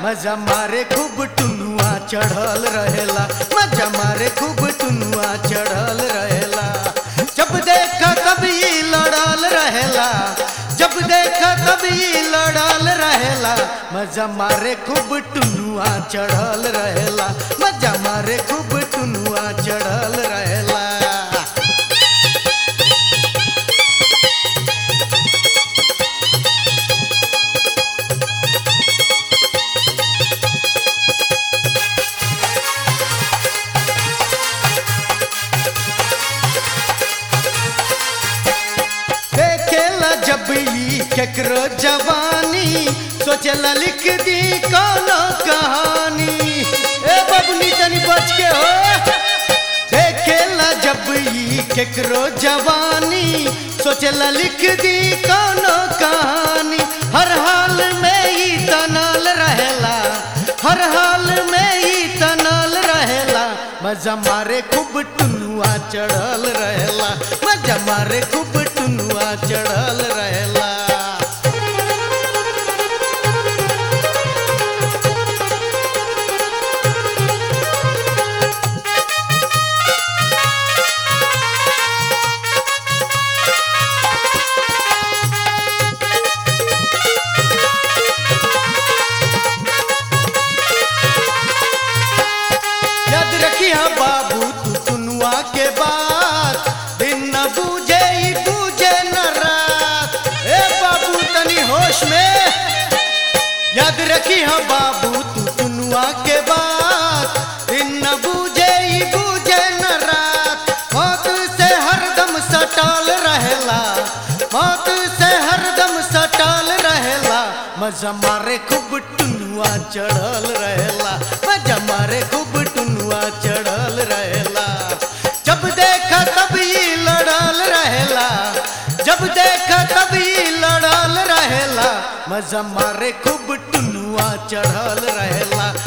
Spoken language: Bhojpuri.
मजा मारे खूब टुनुआ चढ़ल रहेला मजा मारे खूब टुनुआ चढ़ल रहेला जब देखा कभी लड़ल रहेला जब देखा कभी लड़ल रहेला मजा मारे खूब टुनुआ चढ़ल रहेला मजा मारे खूब टुनुआ चढ़ल रहेला देखेला जब ई केकरो जवानी सोचेला लिख दी कोनो कहानी ए बबनी तनी बच के हो देखेला जब ई केकरो जवानी सोचेला लिख दी कोनो कहानी हर हाल में ई तनल रहेला हर हाल में ई तनल रहेला मजा मारे खूब टुनुआ चढ़ल रहेला मजा मारे खूब टुनुआ चढ़ल रहेला याद रखिया बाबू तू टुनुआ के बात दिन न बूझे ही बूझे न रात ए बाबू तनी होश में याद रखिया बाबू तू टुनुआ के बात दिन न बूझे ही बूझे न रात मौत से हरदम सटाल रहेला मौत से हरदम सटाल रहेला मजा मारे खूब टुनुआ चढ़ल रहेला मजा मारे खूब टुनुआ चढ़ल रहेला जब देखा तब ई लड़ल रहेला जब देखा तब ई लड़ल रहेला मजा मारे खूब टुनुआ चढ़ल रहेला